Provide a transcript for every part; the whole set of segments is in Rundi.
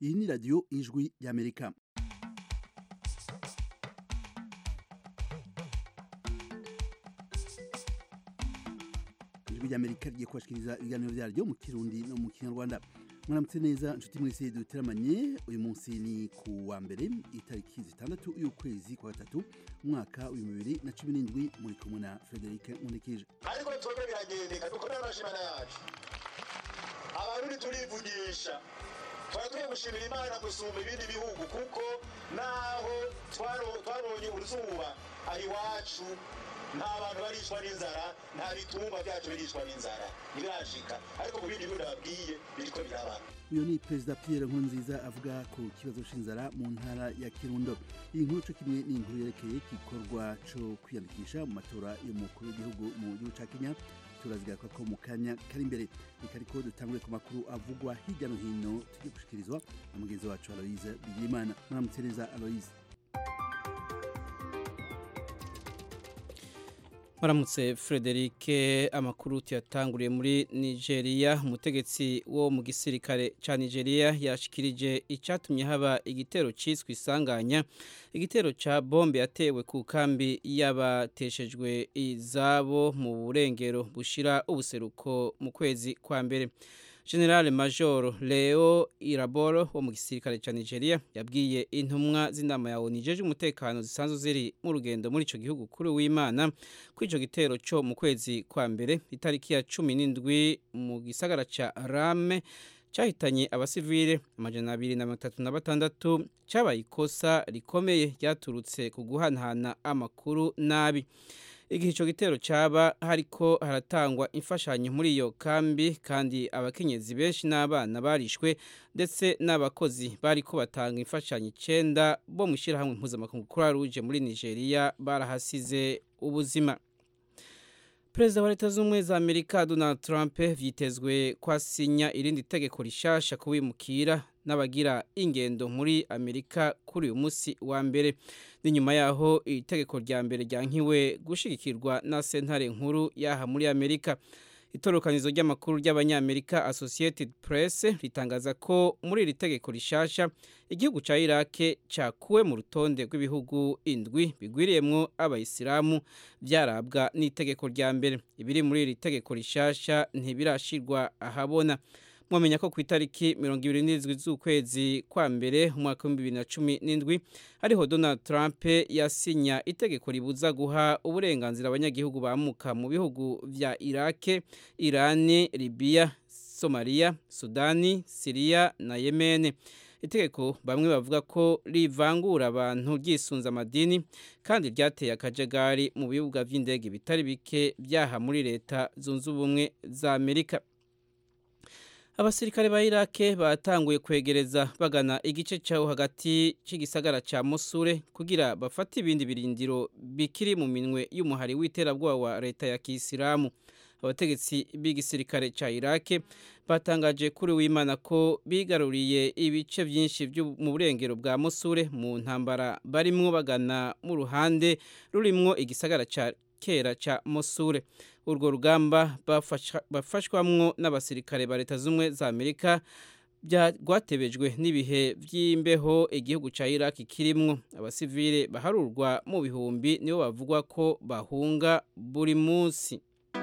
iyi ni radiyo ijwi y'amerika ijwi ry'amerika rigiye kubashikiriza ibiganiro byaryo mu kirundi no mu kinyarwanda mwaramutse neza inshuti mwese duteramanye uyu munsi ni ku wa mbere itariki zitandatu y'ukwezi kwa gatatu umwaka w'ibihumbi bibiri na cumi n'indwi muri kumwe na frederic nkundikije ariko twebwe biragendeka dukomere amashimana yacu abarundi turivugisha twari tugiye gushimira imana gusumba ibindi bihugu kuko naho twaro- twabonye uruzuba aha iwacu nta bantu barishwa n'inzara nta bitungwa byacu birishwa n'inzara ntibirashika ariko mu bindi bihugu ndababwiye biriko biraba uyu ni perezida pierre nkurunziza avuga ku kibazo c'inzara mu ntara ya kirundo iyi nkuru co kimwe ni inkuru yerekeye igikorwa co kwiyandikisha mu matora y'umukuru w'igihugu mu gihugu ca kenya turazigaruka ko mu kanya kari imbere reka ariko dutangure ku makuru avugwa hirya no hino tugiye gushikirizwa na mugenzi wacu aloise bigirimana muramutse neza aloise Maramutse Frederic amakuru tuyatanguriye muri Nigeria umutegetsi wo mu gisirikare ca Nigeria yashikirije icatumye haba igitero ciswe isanganya igitero ca bombe yatewe ku kambi y'abateshejwe izabo mu burengero bushira ubuseruko mu kwezi kwa mbere General Major Leo Iraboro wo mu gisirikare ca Nigeria yabwiye intumwa z'inama ya ONU ijeje umutekano zisanzwe ziri mu rugendo muri ico gihugu kuri w'Imana kuri ico gitero co mu kwezi kwa mbere itariki ya 17 mu gisagara ca Rame cyahitanye abasivile amajana abiri na mirongo itatu na batandatu cyabaye ikosa rikomeye ryaturutse ku guhanahana amakuru nabi igihe icyo gitero cyaba hariko haratangwa imfashanyo muri iyo kambi kandi abakenyezi benshi n'abana barishwe ndetse n'abakozi bariko batanga imfashanyo icenda bo mu ishyirahamwe mpuzamakungu croix rouge muri nigeria barahasize ubuzima perezida wa leta z'ubumwe za amerika donald trump vyitezwe ko asinya irindi tegeko rishasha kubimukira n'abagira ingendo muri amerika kuri uyu munsi wa mbere ni nyuma yaho iri tegeko rya mbere ryankiwe gushigikirwa na sentare nkuru yaha muri amerika itorokanizo ry'amakuru ry'abanyamerika associated press ritangaza ko muri iri tegeko rishasha igihugu ca irake cakuwe mu rutonde rw'ibihugu indwi bigwiriyemwo abayisilamu vyarabwa n'itegeko rya mbere ibiri muri iri tegeko rishasha ntibirashirwa ahabona mwamenya ko ku itariki mirongo ibiri n'indwi z'ukwezi kwa mbere umwaka w'ibihumbi bibiri na cumi n'indwi ariho donald trump yasinya itegeko ribuza guha uburenganzira abanyagihugu bamuka mu bihugu vya irake irani libiya somaliya sudani siriya na yemene itegeko bamwe bavuga ko rivangura abantu ryisunze amadini kandi ryateye akajagari mu bibuga vy'indege bitari bike vyaha muri leta zunze ubumwe za amerika abasirikare ba irake batanguye kwegereza bagana igice cyaho hagati cy'igisagara cya musure kugira bafate ibindi birindiro bikiri mu minwe y'umuhari w'iterabwoba wa leta ya kisilamu abategetsi b'igisirikare cya irake batangaje kuri w'imana ko bigaruriye ibice byinshi byo mu burengero bwa musure mu ntambara barimwo bagana mu ruhande rurimwo igisagara cya kera cya musure urwo rugamba bafashwamwo n'abasirikare ba leta z'ubumwe za amerika rwatebejwe n'ibihe by'imbeho igihugu cya iraki kirimwo abasivile baharurwa mu bihumbi nibo bavugwa ko bahunga buri munsi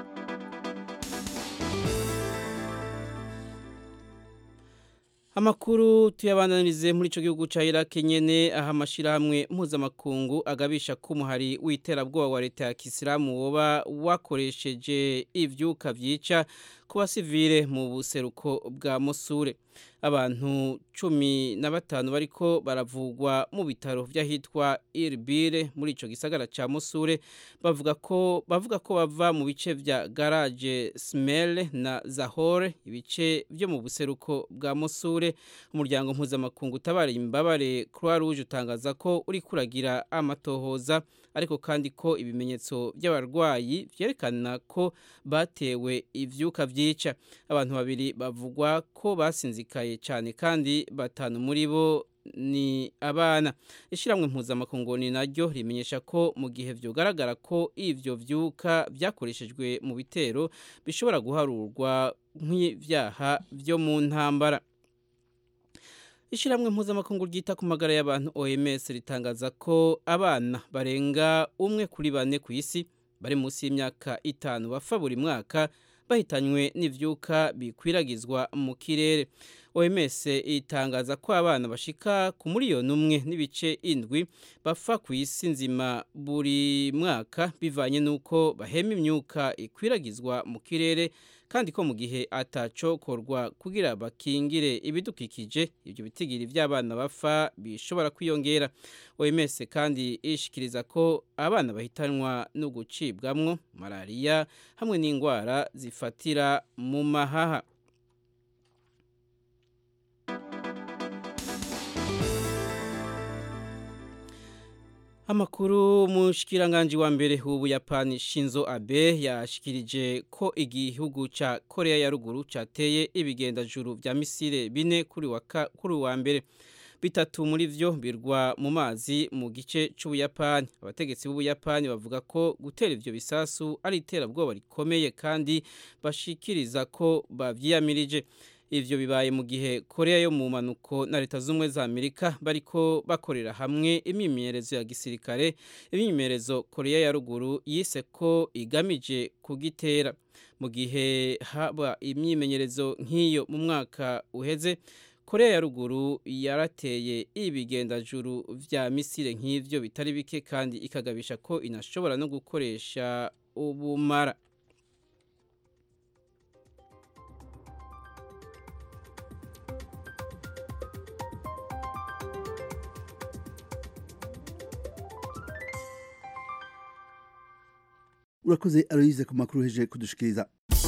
amakuru tuyabandanirize muri ico gihugu ca Iraq nyene aho amashirahamwe mpuzamakungu agabisha ko umuhari w'iterabwoba wa leta ya kisilamu woba wakoresheje ivyuka vyica ku basivile mu buseruko bwa Mosure abantu cumi na batanu bariko baravugwa mu bitaro vy'ahitwa Irbire muri ico gisagara ca Mosure bavuga ko bavuga ko bava mu bice vya garage Smel na Zahore ibice vyo mu buseruko bwa Mosure umuryango mpuzamakungu utabara imbabare Croix Rouge utangaza ko uri kuragira amatohoza ariko kandi ko ibimenyetso by'abarwayi vyerekana ko batewe ivyuka vyica abantu babiri bavugwa ko basinzikaye cyane kandi batanu muri bo ni abana ishyirahamwe mpuzamakungu ni naryo rimenyesha ko mu gihe byogaragara ko ivyo vyuka vyakoreshejwe mu bitero bishobora guharurwa nk'ibyaha byo mu ntambara ishyirahamwe mpuzamakungu ryita ku magara y'abantu oms ritangaza ko abana barenga umwe kuri bane ku isi bari munsi y'imyaka itanu bapfa buri mwaka bahitanywe n'ivyuka bikwiragizwa mu kirere oms itangaza ko abana bashika ku miliyoni umwe n'ibice indwi bapfa ku isi nzima buri mwaka bivanye n'uko bahema imyuka ikwiragizwa mu kirere kandi ko mu gihe atacokorwa kugira bakingire ibidukikije ibyo bitigiri by'abana bapfa bishobora kwiyongera oms kandi ishikiriza ko abana bahitanwa no gucibwamwo malariya hamwe n'indwara zifatira mu mahaha Amakuru mushikiranganje wa mbere w'Ubuyapani Shinzo Abe yashikirije ko igihugu ca Korea ya ruguru cateye ibigenda juru vya misile bine kuri wa kuri wa mbere bitatu muri vyo birwa mu mazi mu gice c'Ubuyapani abategetsi b'Ubuyapani bavuga ko gutera ivyo bisasu ari iterabwoba rikomeye kandi bashikiriza ko bavyiyamirije ivyo bibaye mu gihe Korea yo mu manuko na leta z'umwe za Amerika bariko bakorera hamwe imyimenyerezo ya gisirikare imyimenyerezo Korea ya ruguru yise ko igamije kugitera mu gihe haba imyimenyerezo nk'iyo mu mwaka uheze Korea ya ruguru yarateye ibigendajuru vya misile nk'ivyo bitari bike kandi ikagabisha ko inashobora no gukoresha ubumara urakoze aloyize ku makuru heje kudushikiriza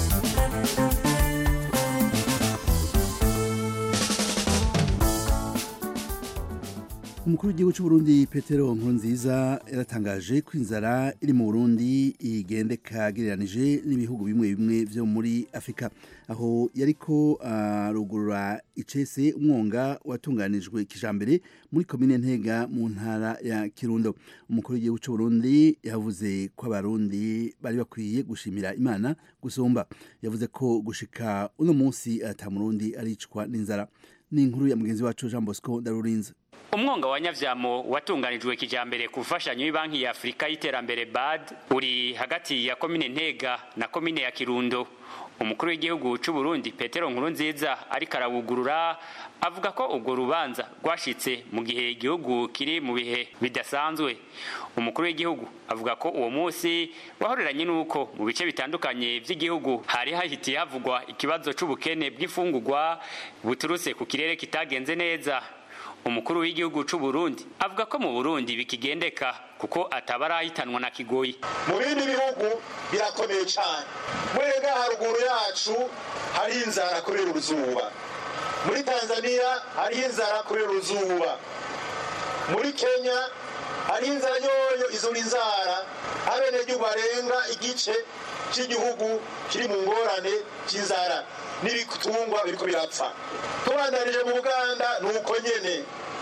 umukuru w'igihugu cy'u Burundi Petero Nkurunziza yaratangaje ko inzara iri mu Burundi igendeka gereranije n'ibihugu bimwe bimwe vyo muri Afrika aho yariko arugurura uh, icese umwonga watunganijwe kijambere muri komine Ntega mu ntara ya Kirundo umukuru w'igihugu cy'u Burundi yavuze ko abarundi bari bakwiye gushimira Imana gusumba yavuze ko gushika uno munsi ata murundi aricwa n'inzara ni inkuru ya mugenzi wacu Jean Bosco Darurinze umwonga wa nyavyamo watunganijwe kijambere ku mfashanyo y'banki ya Afrika y'iterambere BAD uri hagati ya komine Ntega na komine ya Kirundo umukuru w'igihugu c'u Burundi Petero Nkurunziza ariko arawugurura avuga ko ubwo rubanza rwashitse mu gihe igihugu kiri mu bihe bidasanzwe umukuru w'igihugu avuga ko uwo munsi wahoreranye n'uko mu bice bitandukanye vy'igihugu hari hahitiye havugwa ikibazo c'ubukene bw'imfungurwa buturutse ku kirere kitagenze neza umukuru w'igihugu c'u Burundi avuga ko mu Burundi bikigendeka kuko atabarahitanwa na kigoyi mu bindi bihugu birakomeye cyane mwega haruguru yacu hari inzara kubera uruzuba muri Tanzania hari inzara kubera uruzuba muri Kenya hari inzara yoyo izo ni inzara abenegihugu barenga igice cy'igihugu kiri mu ngorane cy'inzara n'ibitungwa biriko birapfa tubandanije mu buganda ni uko nyene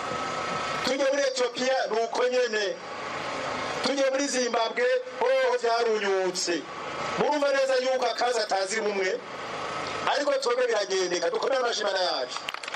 tujye muri etiyopiya ni uko nyene tujye muri zimbabwe hoho vyarunyutse murumva neza yuko akazi ataziri mumwe ariko twebwe biragendeka dukomere amashimana yacu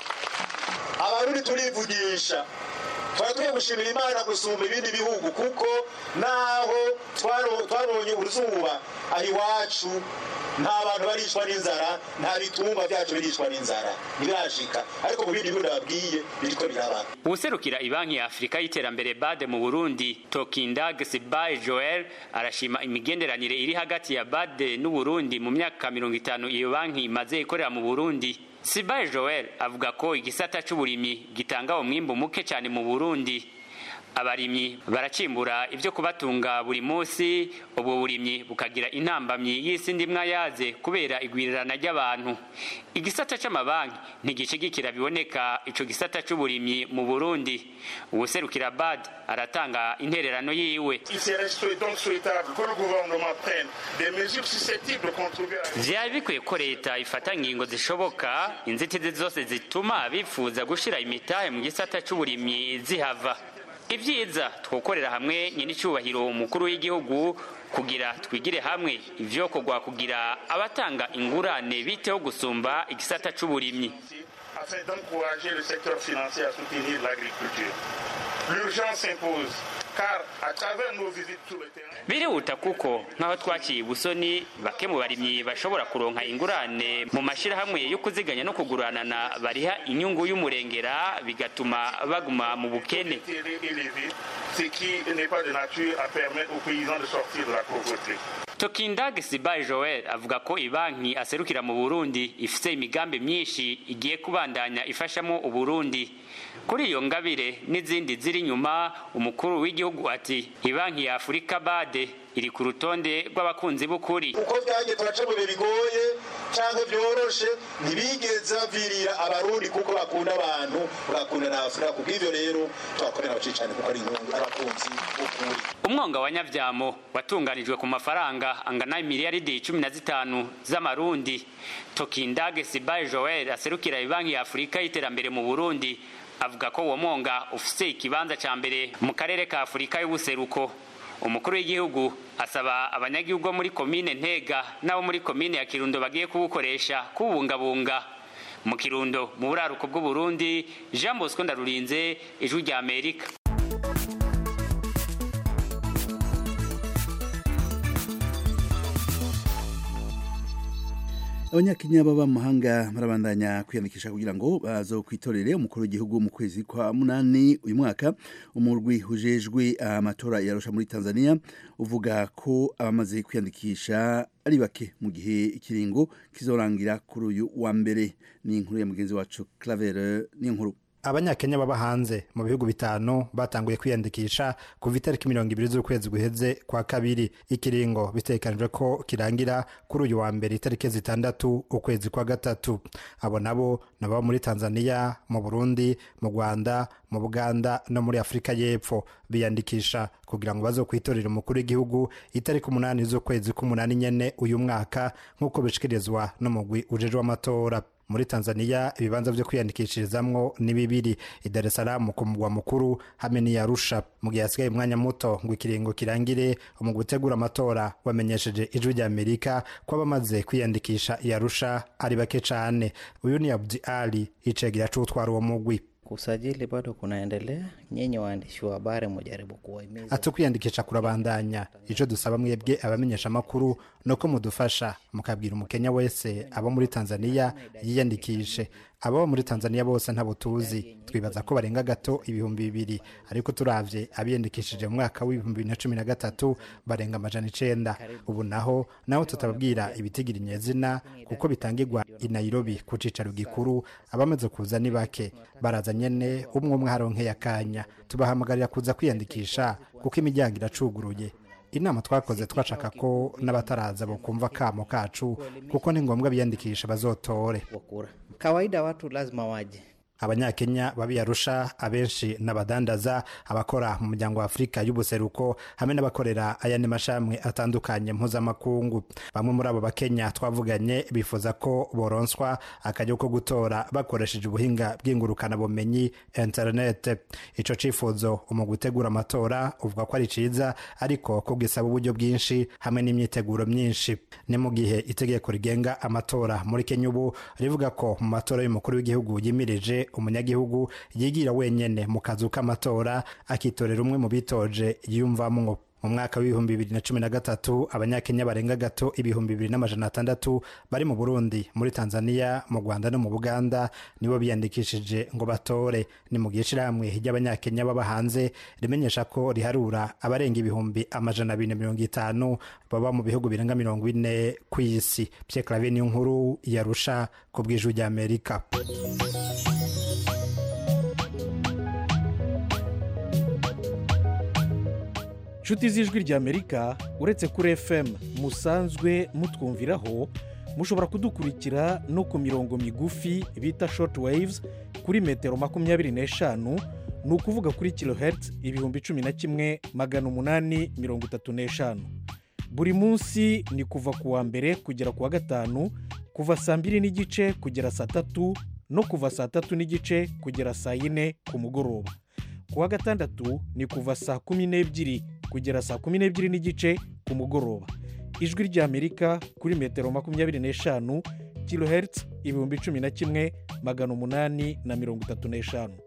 abarundi turivugisha turakwiye gushimira imana gusumba ibindi bihugu kuko naho twabonye uruzuba aho iwacu nta bantu baricwa n'inzara nta bitungwa byacu biricwa n'inzara ntibirashika ariko mu bindi bihugu nababwiye biriko biraba uwuserukira ibanki ya afurika y'iterambere bade mu burundi tokindag sibaye joel arashima imigenderanire iri hagati ya bade n'uburundi mu myaka mirongo itanu iyo banki imaze ikorera mu burundi sibaye joel avuga ko igisata c'uburimyi gitanga umwimbu muke cyane mu burundi abarimyi baracimbura ibyo kubatunga buri munsi ubwo burimyi bukagira intambamyi y'isi ndimwa yaze kubera igwirirana ry'abantu igisata c'amabanki ntigishigikira biboneka ico gisata c'uburimyi mu burundi uwuserukira bad aratanga intererano yiwe vyari bikwiye ko leta ifata ngingo zishoboka inzitizi zose zituma bifuza gushira imitahe mu gisata c'uburimyi zihava ibyiza twokorera hamwe nyir'icyubahiro umukuru w'igihugu kugira twigire hamwe ivyo kugwa kugira abatanga ingurane biteho gusumba igisata c'uburimyi afin d'encourager le secteur financier à soutenir l'agriculture. L'urgence s'impose, car à travers nos visites sur le terrain, birihuta kuko nk'aho twaciye ubusoni bake mu barimyi bashobora kuronka ingurane mu mashyirahamwe yo kuziganya no kuguranana bariha inyungu y'umurengera bigatuma baguma mu bukene intérêt élevé, ce qui n'est pas de nature à permettre aux paysans de sortir de la pauvreté. Tokindag Sibaye Joel avuga ko ibanki aserukira mu Burundi ifite imigambi myinshi igiye kubandanya ifashamo Uburundi kuri iyo ngabire n'izindi ziri inyuma umukuru w'igihugu ati ibanki ya Afurika bade iri ku rutonde rw'abakunzi b'ukuri uko byagiye turaca mu bihe bigoye cyangwa byoroshe ntibigeze bavirira abarundi kuko bakunda abantu bagakunda na afurika kubwo ivyo rero twakorera abacicane kuko ari inyungu abakunzi b'ukuri umwonga wa nyavyamo watunganijwe ku mafaranga angana miliyaridi cumi na zitanu z'amarundi tokindage sibaye joel aserukira ibanki ya afurika y'iterambere mu burundi avuga ko uwo mwonga ufise ikibanza ca mbere mu karere ka afurika y'ubuseruko umukuru w'igihugu asaba abanyagihugu bo muri komine ntega n'abo muri komine ya kirundo bagiye kuwukoresha kuwubungabunga mu kirundo mu buraruko bw'uburundi jean bosco ndarurinze ijwi rya amerika abanyakenya baba mu mahanga barabandanya kwiyandikisha kugira ngo bazokwitorere umukuru w'igihugu mu kwezi kwa munani uyu mwaka umurwi ujejwe amatora yarusha muri tanzania uvuga ko abamaze kwiyandikisha ari bake mu gihe ikiringo kizorangira kuri uyu wa mbere ni inkuru ya mugenzi wacu clavere ni inkuru abanyakenya baba hanze mu bihugu bitanu batanguye kwiyandikisha kuva itariki mirongo ibiri z'ukwezi guheze kwa kabiri ikiringo bitegekanijwe ko kirangira kuri uyu wa mbere itariki zitandatu ukwezi kwa gatatu abo nabo ni ababa muri tanzania mu burundi mu rwanda mu buganda no muri afurika y'epfo biyandikisha kugira ngo bazokwitorere umukuru w'igihugu itariki umunani z'ukwezi k'umunani nyene uyu mwaka nk'uko bishikirizwa n'umugwi ujejwe amatora muri tanzania ibibanza vyo kwiyandikishirizamwo ni bibiri i dar es salaam ku mugwa mukuru hamwe n'i arusha mu gihe hasigaye umwanya muto ngo ikiringo kirangire mu gutegura amatora wamenyesheje ijwi rya amerika ko abamaze kwiyandikisha i arusha ari bake cane uyu ni abdi ali icegera c'utwara uwo mugwi Usajili bado kunaendelea. Nyinyi waandishi wa habari mujaribu kuwahimiza ati kwiyandikisha kurabandanya ico dusaba mwebwe abamenyesha amakuru nuko mudufasha mukabwira umukenya wese aba muri tanzania yiyandikishe ababa muri tanzania bose ntabo tuzi twibaza ko barenga gato ibihumbi bibiri ariko turavye abiyandikishije mu mwaka w'ibihumbi bibiri na cumi na gatatu barenga amajana icenda ubu naho naho tutababwira ibitigira inyezina kuko bitangirwa i nairobi ku cicaro gikuru abamaze kuza ni bake baraza nyene umwe umwe haronkeye akanya tubahamagarira kuza kwiyandikisha kuko imiryango iracuguruye inama twakoze twashaka ko n'abataraza bokumva kamo kacu kuko ni ngombwa biyandikisha bazotore wa kura. Kawaida watu lazima waje. abanyakenya babiyarusha abenshi n'abadandaza abakora mu muryango wa afurika y'ubuseruko hamwe n'abakorera ayandi mashami atandukanye mpuzamakungu bamwe muri abo bakenya twavuganye bifuza ko boronswa akajya ko gutora bakoresheje ubuhinga bw'ingurukanabumenyi interinete ico cifuzo mu gutegura amatora uvuga ko ari ciza ariko ko gisaba uburyo bwinshi hamwe n'imyiteguro myinshi ni mu gihe itegeko rigenga amatora muri kenya ubu rivuga ko mu matora y'umukuru w'igihugu yimirije umunyagihugu yigira wenyene mu kazu k'amatora akitorera umwe mu bitoje yiyumvamwo mu mwaka w'ibihumbi bibiri na cumi na gatatu abanyakenya barenga gato ibihumbi bibiri n'amajana atandatu bari mu burundi muri tanzania mu rwanda no mu buganda nibo biyandikishije ngo batore ni mu gihe ishirahamwe ry'abanyakenya baba hanze rimenyesha ko riharura abarenga ibihumbi amajana abiri na mirongo itanu baba mu bihugu birenga mirongo ine ku isi pierre clave niyo nkuru yarusha ku bw'ijwi ry'amerika nshuti z'ijwi ry'amerika uretse kuri fm musanzwe mutwumviraho mushobora kudukurikira no ku mirongo migufi bita short waves kuri metero makumyabiri n'eshanu ni ukuvuga kuri kilohertz ibihumbi cumi na kimwe magana umunani mirongo itatu n'eshanu buri munsi ni kuva ku wa mbere kugera ku wa gatanu kuva saa mbiri n'igice kugera saa tatu no kuva saa tatu n'igice kugera saa yine ku mugoroba ku wa gatandatu ni kuva saa kumi n'ebyiri kugera saa kumi n'ebyiri n'igice ku mugoroba ijwi ry'amerika kuri metero makumyabiri n'eshanu kilohertz ibihumbi cumi na kimwe magana umunani na mirongo itatu n'eshanu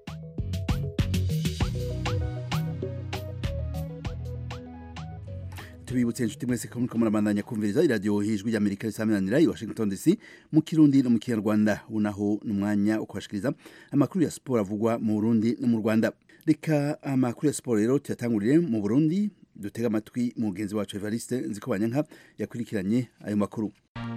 tubibutse inshuti mwese ko muriko murabandanya kumviriza iradiyo hijwi ry'amerika risaminanira i washington dc mu kirundi no mu kinyarwanda unaho ni umwanya wo kubashikiriza amakuru ya siporo avugwa mu burundi no mu rwanda reka amakuru ya siporo rero tuyatangurire mu burundi dutega amatwi mugenzi wacu evariste nziko banyanka yakurikiranye ayo makuru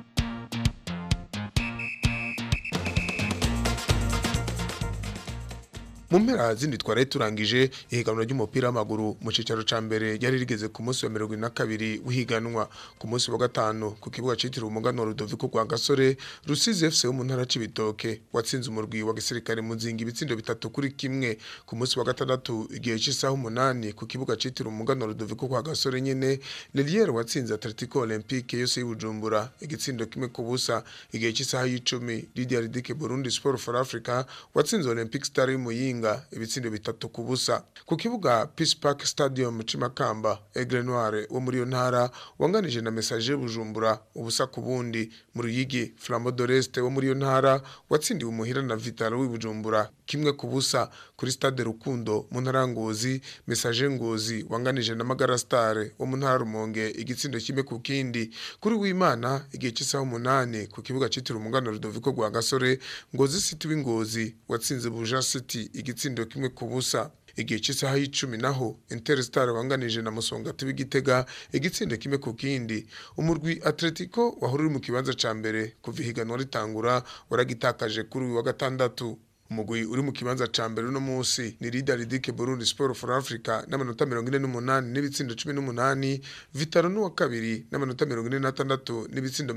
mu mpera zindi twari turangije ihiganwa ry'umupira w'amaguru mu cyicaro cya mbere ryari rigeze ku munsi wa mirongo ine na kabiri w'ihiganwa ku munsi wa gatanu ku kibuga cyitiriwe umuganwa rudoviko rwa gasore rusizi fc wo mu ntara c'ibitoke watsinze umurwi wa gisirikare mu nzinga ibitsindo bitatu kuri kimwe ku munsi wa gatandatu igihe cy'isaha umunani ku kibuga cyitiriwe umuganwa rudoviko rwa gasore nyene leliere watsinze atletico olympique yose y'ubujumbura igitsindo kimwe ku busa igihe cy'isaha y'icumi lidia ridike burundi sport for africa watsinze olympic star y'umuyinga ibitsindo bitatu ku busa ku kibuga peace park stadium cimakamba aigle noire wo muri iyo ntara wanganije na message bujumbura ubusa ku bundi mu ruyigi flambeau d'oreste wo muri iyo ntara watsindiwe umuhira na vitalo w'ibujumbura kimwe ku busa kuri stade rukundo mu ntara ngozi message ngozi wanganije na magara star wo mu ntara rumonge igitsindo kimwe ku kindi kuri w'imana igihe cy'isaha umunani ku kibuga cyitiriwe umugano rudoviko rwa gasore ngozi city w'ingozi watsinze buja city igitsindo kimwe ku busa igihe cy'isaha y'icumi naho interstar wanganije na musongati w'igitega igitsindo kimwe ku kindi umurwi atletico wahora uri mu kibanza ca mbere kuva ihiganwa ritangura waragitakaje kuri uyu wa gatandatu umugwi uri mu kibanza ca mbere uno munsi ni Leader Ridike Burundi Sport for Africa n'amanota 48 n'ibitsindo 18 Vitaro n'uwa kabiri n'amanota 46 n'ibitsindo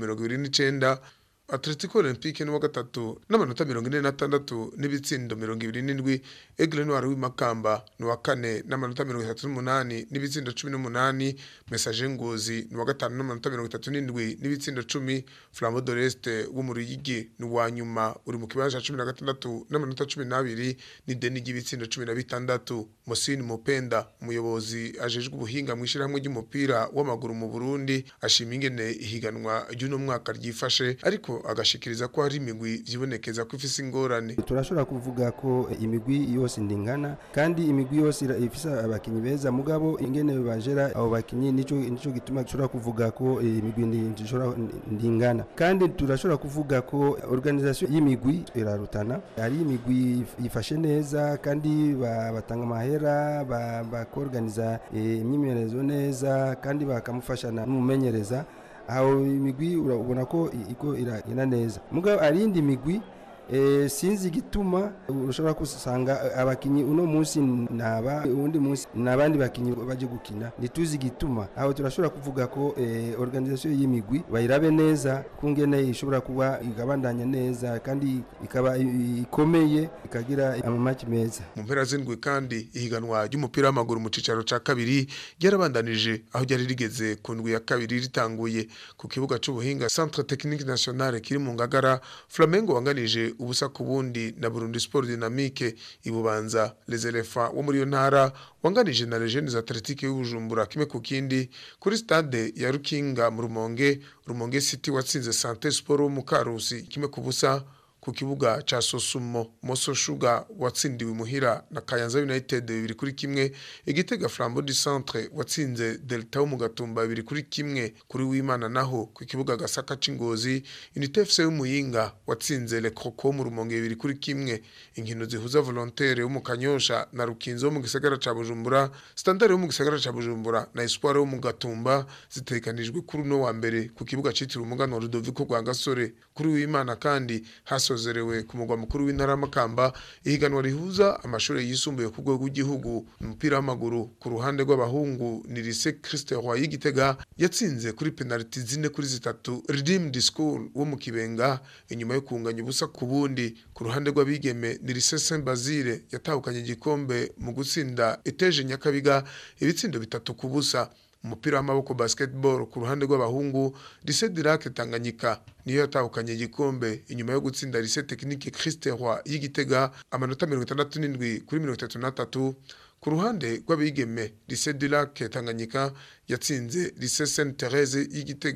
29 Atletico Olympique n'uwa gatatu n'amanota mirongo ine n'atandatu n'ibitsindo mirongo ibiri n'indwi Aigle Noir w'imakamba n'uwa kane n'amanota mirongo itatu n'umunani n'ibitsindo cumi n'umunani Message Ngozi n'uwa gatanu n'amanota mirongo itatu n'indwi n'ibitsindo cumi Flambeau d'Oreste wo mu Ruyigi n'uwa nyuma uri mu kibanza cumi na gatandatu n'amanota cumi n'abiri n'ideni ry'ibitsindo cumi na bitandatu Mosini Mupenda umuyobozi ajejwe ubuhinga mu ishyirahamwe ry'umupira w'amaguru mu Burundi ashima ingene ihiganwa ry'uno mwaka ryifashe ariko agashikiriza ko hari imigwi vyibonekeza ko ifise ingorane turashobora kuvuga ko imigwi yose ndingana kandi imigwi yose ifise abakinyi beza mugabo ingene bajera abo bakinyi nico nico gituma dushobora kuvuga ko imigwi ndishobora ndingana kandi turashobora kuvuga ko organisation y'imigwi irarutana hari imigwi yifashe neza kandi batanga amahera bakorganiza imyimenyerezo neza kandi bakamufasha n'umumenyereza aho imigwi urabona ko iko iragenda neza mugabo arindi migwi e, sinzi igituma ushobora kusanga abakinyi uno munsi naba undi munsi nabandi bakinyi baje gukina ntituzi igituma aho turashobora kuvuga ko e, organisation y'imigwi bayirabe neza kungene ishobora kuba igabandanya neza kandi ikaba ikomeye ikagira amamaki meza mu mpera z'indwi kandi ihiganwa ry'umupira w'amaguru mu cicaro ca kabiri ryarabandanije aho ryari rigeze ku ndwi ya kabiri ritanguye ku kibuga c'ubuhinga Centre Technique Nationale kiri mu Ngagara Flamengo wanganije ubusa ku bundi na Burundi Sport Dynamique ibubanza Les Elephants wo muri yo ntara wanganije na Legends Athletic y'Ubujumbura kimwe ku kindi kuri stade ya Rukinga mu Rumonge Rumonge City watsinze Santé Sport wo mu Karusi kimwe ku busa ku kibuga cha Sosumo Moso Sugar watsindiwe muhira na Kayanza United bibiri kuri kimwe igitega Flambeau du Centre watsinze Delta wo mu Gatumba bibiri kuri kimwe kuri w'Imana naho ku kibuga Gasaka c'Ingozi Unité FC y'Umuyinga watsinze Le Croco mu Rumonge bibiri kuri kimwe inkino zihuza Volontaire wo mu Kanyosha na Rukinzo wo mu gisagara ca Bujumbura Standard wo mu gisagara ca Bujumbura na Espoir wo mu Gatumba zitekanijwe kuri no wa mbere ku kibuga citiriwe umugano Rudoviko rwa Gasore kuri w'Imana kandi haso yasozerewe ku mugwa mukuru w'intara y'amakamba ihiganwa rihuza amashuri yisumbuye ku rwego rw'igihugu umupira w'amaguru ku ruhande rw'abahungu ni Lycée Christ Roy y'Igitega yatsinze kuri penalty zine kuri zitatu Redeemed School wo mu Kibenga inyuma yo kunganya ubusa ku bundi ku ruhande rw'abigeme ni Lycée Saint Basile yatahukanye igikombe mu gutsinda Eteje Nyakabiga ibitsindo bitatu ku busa umupira w'amaboko basketball ku ruhande rw'abahungu Lycée Dirac Tanganyika niyo yatahukanye igikombe inyuma yo gutsinda Lycée Technique Christ Roy y'Igitega amanota 67 kuri 33 ku ruhande rw'abigeme Lycée Dirac Tanganyika yatsinze Lycée Sainte Thérèse y'Igitega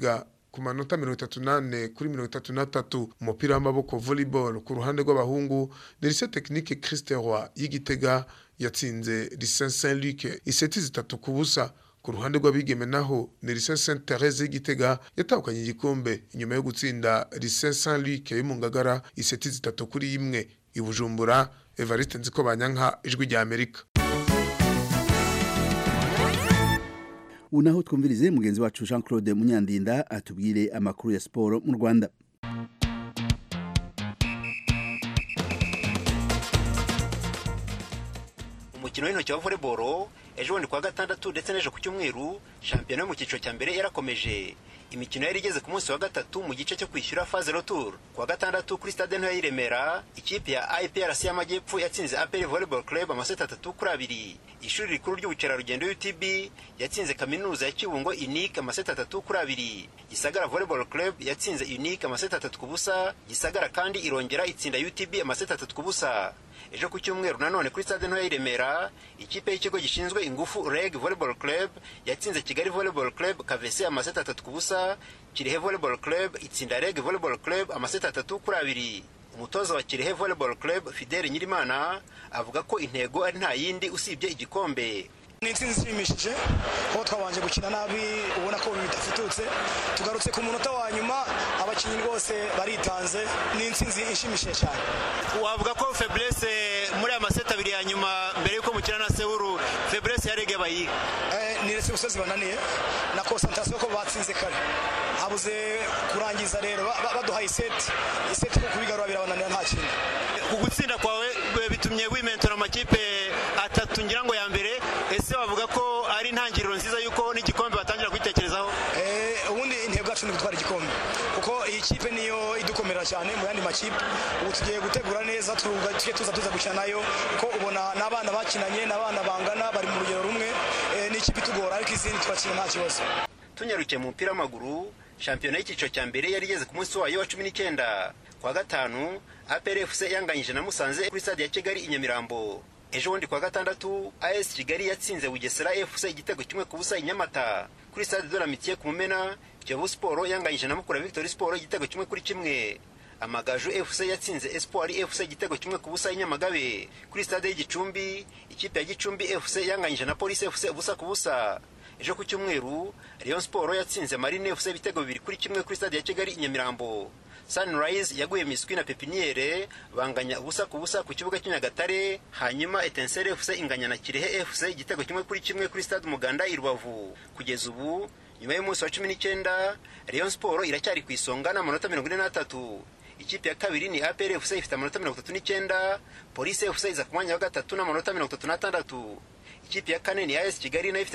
ku manota mirongo itatu nane kuri mirongo itatu n'atatu umupira w'amaboko volleyball ku ruhande rw'abahungu ni lycée technique Christ Roy y'igitega yatsinze lycée Saint Luc iseti zitatu ku busa ku ruhande rw'abigeme naho ni lycée Saint Thérèse y'igitega yatahukanye igikombe inyuma yo gutsinda lycée Saint Luc yo mu Ngagara iseti zitatu kuri imwe i Bujumbura Evariste Nziko Banyanka ijwi rya Amerika ubu naho twumvirize mugenzi wacu jean claude munyandinda atubwire amakuru ya siporo mu rwanda umukino w'intoki wa volleyball ejo bundi kuwa gatandatu ndetse n'ejo ku cyumweru shampiyona yo mu cyiciro cya mbere yarakomeje imikino yari igeze ku munsi wa gatatu mu gice cyo kwishyura faze retour kuwa gatandatu kuri stade ntoya y'i remera ikipe ya iprc y'amajyepfo yatsinze apr volleyball club amaseti atatu kuri abiri ishuri rikuru ry'ubukerarugendo utb yatsinze kaminuza ya kibungo unique amaseti atatu kuri abiri gisagara volleyball club yatsinze unique amaseti atatu ku busa gisagara kandi irongera itsinda utb amaseti atatu ku busa ejo ku cyumweru nanone kuri stade ntoya y'i remera ikipe y'ikigo gishinzwe ingufu reg volleyball club yatsinze kigali volleyball club kavese amaseti atatu ku busa kirehe volleyball club itsinda reg volleyball club amaseti atatu kuri abiri umutoza wa kirehe volleyball club fidele nyirimana avuga ko intego ari nta yindi usibye igikombe ni intsinzi ishimishije aho twabanje gukina nabi ubona ko bidafututse tugarutse ku munota wa nyuma abakinnyi rwose baritanze ni intsinzi ishimishije cyane wavuga ko feblese muri aya maseti abiri ya nyuma mbere y'uko mukina na sewuru feblese ya rege bayiga ni rese gusozi bananiye na konsantarasiyo ko batsinze kare habuze kurangiza rero baduhaye iseti iseti kuko kubigarura birabananira nta kintu ku gutsinda kwawe bitumye wimentora amakipe atatu ngira ngo ya mbere ese wavuga ko ari intangiriro nziza y'uko n'igikombe batangira kwitekerezaho ubundi intego yacu ni gutwara igikombe kuko iyi kipe niyo idukomera cyane mu yandi makipe ubu tugiye gutegura neza tujye tuza tuza gukina nayo kuko ubona n'abana bakinanye n'abana bangana bari mu rugero rumwe n'ikipe itugora ariko izindi turakina nta kibazo tunyarukiye mu mupira w'amaguru shampiyona y'icyiciro cya mbere yari igeze ku munsi wayo wa cumi n'icyenda kwa gatanu APRFC yanganyije na Musanze kuri stade ya Kigali i Nyamirambo ejo bundi kwa gatandatu AS Kigali yatsinze Bugesera FC igitego kimwe ku busa i Nyamata kuri stade de la Mitié ku Mumena Kiyovu Sport yanganyije na Mukura Victory Sport igitego kimwe kuri kimwe Amagaju FC yatsinze Espoir FC igitego kimwe ku busa i Nyamagabe kuri stade y'Igicumbi ikipe ya Gicumbi FC yanganyije na Police FC ubusa ku busa ejo ku cyumweru Rayon Sport yatsinze Marine FC ibitego bibiri kuri kimwe kuri stade ya Kigali i Nyamirambo Sunrise yaguye miswi na pepiniere banganya ubusa ku busa ku kibuga cy'Inyagatare hanyuma Etincelle FC inganya na Kirehe FC igitego kimwe kuri kimwe kuri stade Muganda i Rubavu kugeza ubu nyuma y'umunsi wa 19 Rayon Sport iracyari ku isonga n'amanota 43 ikipe ya kabiri ni APR FC ifite amanota 39 Police FC iza ku mwanya wa gatatu n'amanota 36 ikipe ya kane ni AS Kigali nayo ifite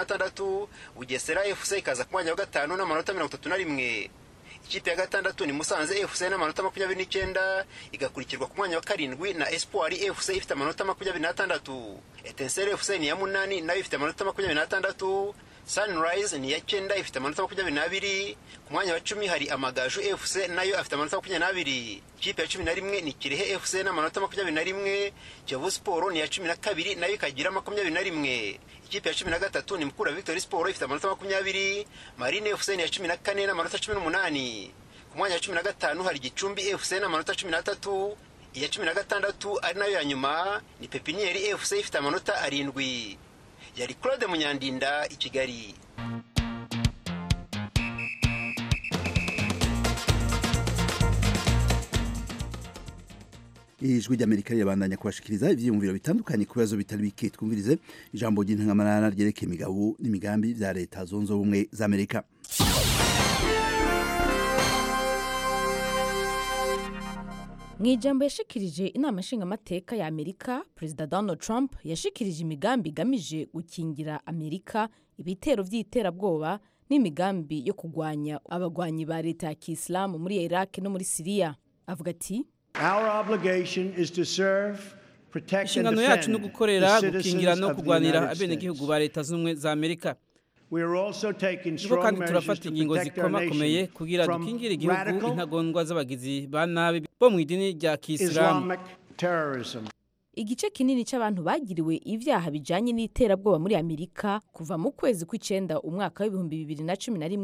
36 Bugesera FC ikaza ku mwanya wa gatanu n'amanota 31 ikipe ya gatandatu ni Musanze FC n'amanota makumyabiri n'icyenda igakurikirwa ku mwanya wa karindwi na Espoir FC ifite amanota makumyabiri n'atandatu Etincelle FC ni iya munani nayo ifite amanota makumyabiri n'atandatu Sunrise ni iya cyenda ifite amanota makumyabiri n'abiri ku mwanya wa cumi hari Amagaju FC nayo afite amanota makumyabiri n'abiri ikipe ya cumi na rimwe ni Kirehe FC n'amanota makumyabiri na rimwe Kiyovu Sport ni iya cumi na kabiri nayo ikagira makumyabiri na rimwe ikipe ya cumi na gatatu ni Mukura Victory Sport ifite amanota makumyabiri Marine FC ni iya cumi na kane n'amanota cumi n'umunani ku mwanya wa cumi na gatanu hari Gicumbi FC n'amanota cumi n'atatu iya cumi na gatandatu ari nayo ya nyuma ni Pepinieri FC ifite amanota arindwi yari Claude Munyandinda i Kigali ijwi ry'amerika rirabandanya kubashikiriza ivyiyumviro bitandukanye ku bibazo bitari bike twumvirize ijambo ry'intangamarara ryerekeye imigabo n'imigambi vya leta zunze ubumwe za amerika mu ijambo yashikirije inama nshingamateka ya amerika perezida donald trump yashikirije imigambi igamije gukingira amerika ibitero by'iterabwoba n'imigambi yo kurwanya abagwanyi ba leta ya kisilamu muri iraq no muri siriya avuga ati inshingano yacu no gukorera gukingira no kurwanira abenegihugu ba leta z'ubumwe za amerika niko kandi turafata ingingo zikomakomeye kugira dukingire igihugu intagondwa z'abagizi ba nabi bo mu idini rya kisilamu igice kinini cy'abantu bagiriwe ibyaha bijanye n'iterabwoba muri amerika kuva mu kwezi kw'icenda umwaka w'ibihumbi bibiri na cumi na rimwe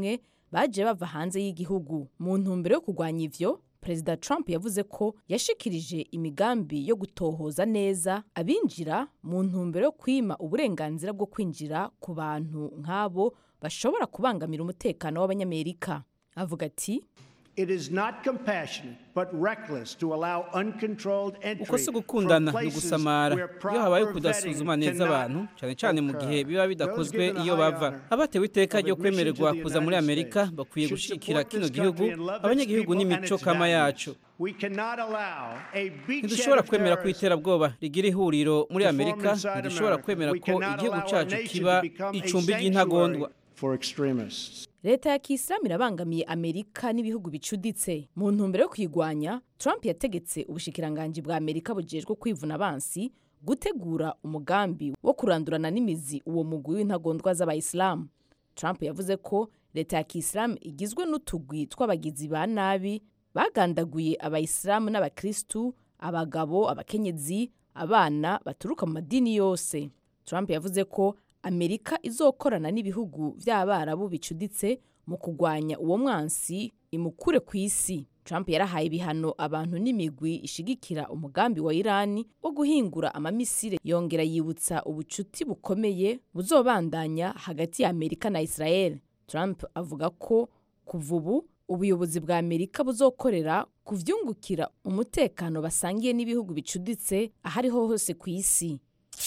baje bava hanze y'igihugu mu ntumbero yo kurwanya ivyo perezida trump yavuze ko yashikirije imigambi yo gutohoza neza abinjira mu ntumbero yo kwima uburenganzira bwo kwinjira ku bantu nk'abo bashobora kubangamira umutekano w'abanyamerika avuga ati It is not compassionate, but reckless to allow uncontrolled entry uko si from gukundana ni places ugusamara where iyo habaye proper kudasuzuma vetting neza cannot abantu cyane cyane mu gihe biba bidakozwe Those given a iyo high bava honor abatewe iteka of ryo admission kwemererwa to the kuza muri United amerika States bakwiye should gushikira support kino this gihugu country and love its abanyagihugu people and n'imico its kama values. yacu We cannot allow a beachhead ntidushobora of kwemera ko terrorists iterabwoba rigira ihuriro muri to form amerika inside ntidushobora America. kwemera We ko cannot igihugu allow our cacu nation kiba to become a icumbi sanctuary ry'intagondwa for extremists. leta ya kisilamu irabangamiye amerika n'ibihugu bicuditse mu ntumbero yo kuyigwanya trump yategetse ubushikiranganji bwa amerika bujejwe kwivuna abansi gutegura umugambi wo kurandurana n'imizi uwo mugwi w'intagondwa z'abayisilamu trump yavuze ko leta ya kisilamu igizwe n'utugwi tw'abagizi ba nabi bagandaguye abayisilamu n'abakristu abagabo abakenyezi abana baturuka mu madini yose trump yavuze ko amerika izokorana n'ibihugu by'abarabu bicuditse mu kurwanya uwo mwansi imukure ku isi trump yarahaye ibihano abantu n'imigwi ishigikira umugambi wa irani wo guhingura amamisire yongera yibutsa ubucuti bukomeye buzobandanya hagati ya amerika na israel trump avuga ko kuva ubu ubuyobozi bwa amerika buzokorera kuvyungukira umutekano basangiye n'ibihugu bicuditse ahariho hose ku isi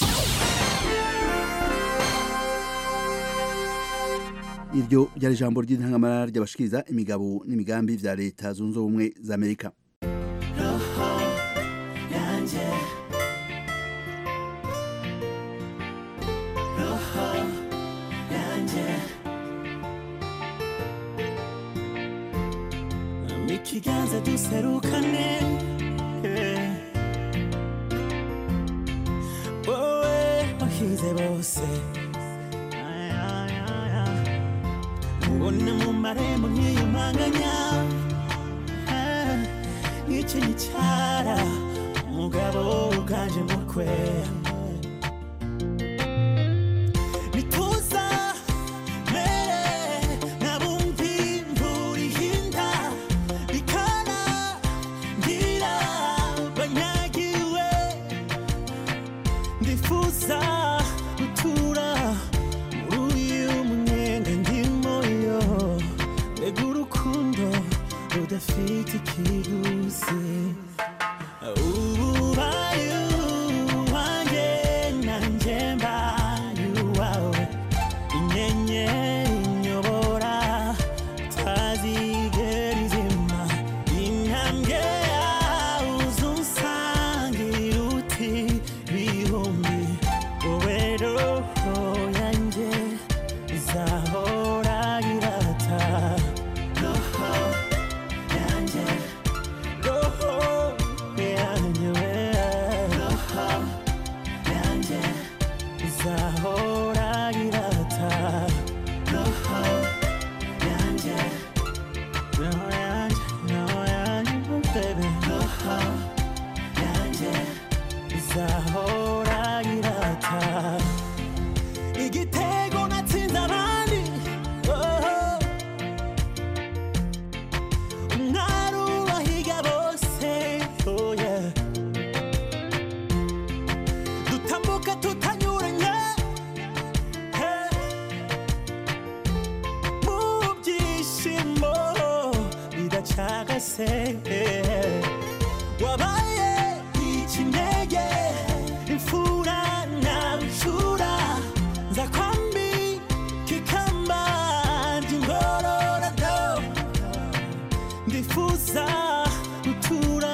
iryo ryari ijambo ry'intangamara ry'abashikiriza imigabo n'imigambi vya leta zunze ubumwe za amerika ikiganza duserukane eh. wowe wahize bose Ay, ay, ay, ay. ubona mu marembo nkiyumanganya Ah, nk'iki gicara umugabo uganje mukwe nituza mere nabumvi imvura ihinda bikana ngira banyagiwe ndifuza gutura muri uyu munyenga ndimo yo mbega urukundo rudafite ikiguzi ubaye uwanjye nanjye mbaye uwawe inyenyeri inyobora tazigera izima intambwe yawe uzunsangira uti bihumbi wowe roho yanjye izahora irata roho yanjye roho yanjye roho yanjye izahora irata roho yanjye roho yanjye roho yanjye baby roho yanjye izahora irata igitego natsinze abandi oh. umwari ubahiga bose oh yeah. dutambuka tutanyuranye hey. mu byishimo bidacagase hey. wabaye ikinege imfura nawe imfura nza kwambi kikamba ry'ingororado ndifuza gutura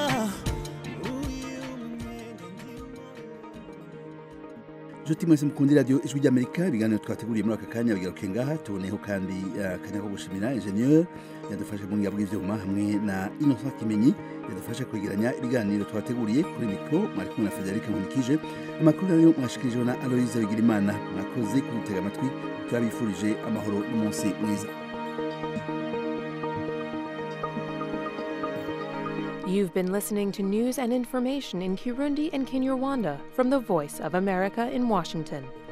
Juti mwese mukundi radio ijwi ry'Amerika ibiganiro twateguriye muri aka kanya bigaruke ngaha tuboneyeho kandi eh, akanya ko gushimira ingenieur yadufashe mu ngabo bw'ivyuma hamwe na Innocent Kimenyi yadufashe kwegeranya ibiganiro twateguriye kuri mikro mwari kumwe na Frederic Nkunikije amakuru nayo mwashikirijwe na Aloise Bigirimana mwakoze kudutega amatwi turabifurije amahoro n'umunsi mwiza You've been listening to news and information in Kirundi and Kinyarwanda from the Voice of America in Washington.